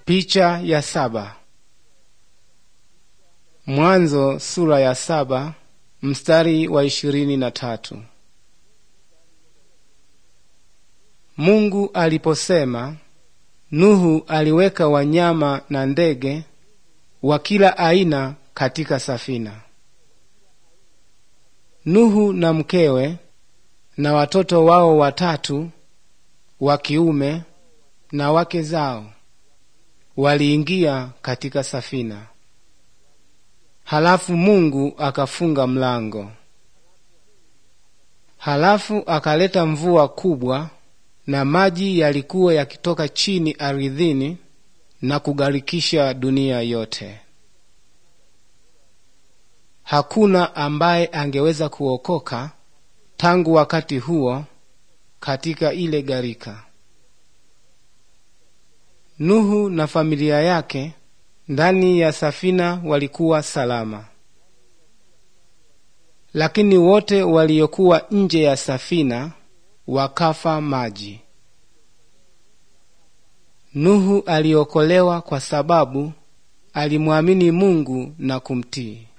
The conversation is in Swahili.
Picha ya saba. Mwanzo sura ya saba mstari wa ishirini na tatu. Mungu aliposema, Nuhu aliweka wanyama na ndege wa kila aina katika safina. Nuhu na mkewe na watoto wao watatu wa kiume na wake zao waliingia katika safina. Halafu Mungu akafunga mlango. Halafu akaleta mvua kubwa, na maji yalikuwa yakitoka chini aridhini na kugharikisha dunia yote. Hakuna ambaye angeweza kuokoka tangu wakati huo katika ile gharika. Nuhu na familia yake ndani ya safina walikuwa salama, lakini wote waliokuwa nje ya safina wakafa maji. Nuhu aliokolewa kwa sababu alimwamini Mungu na kumtii.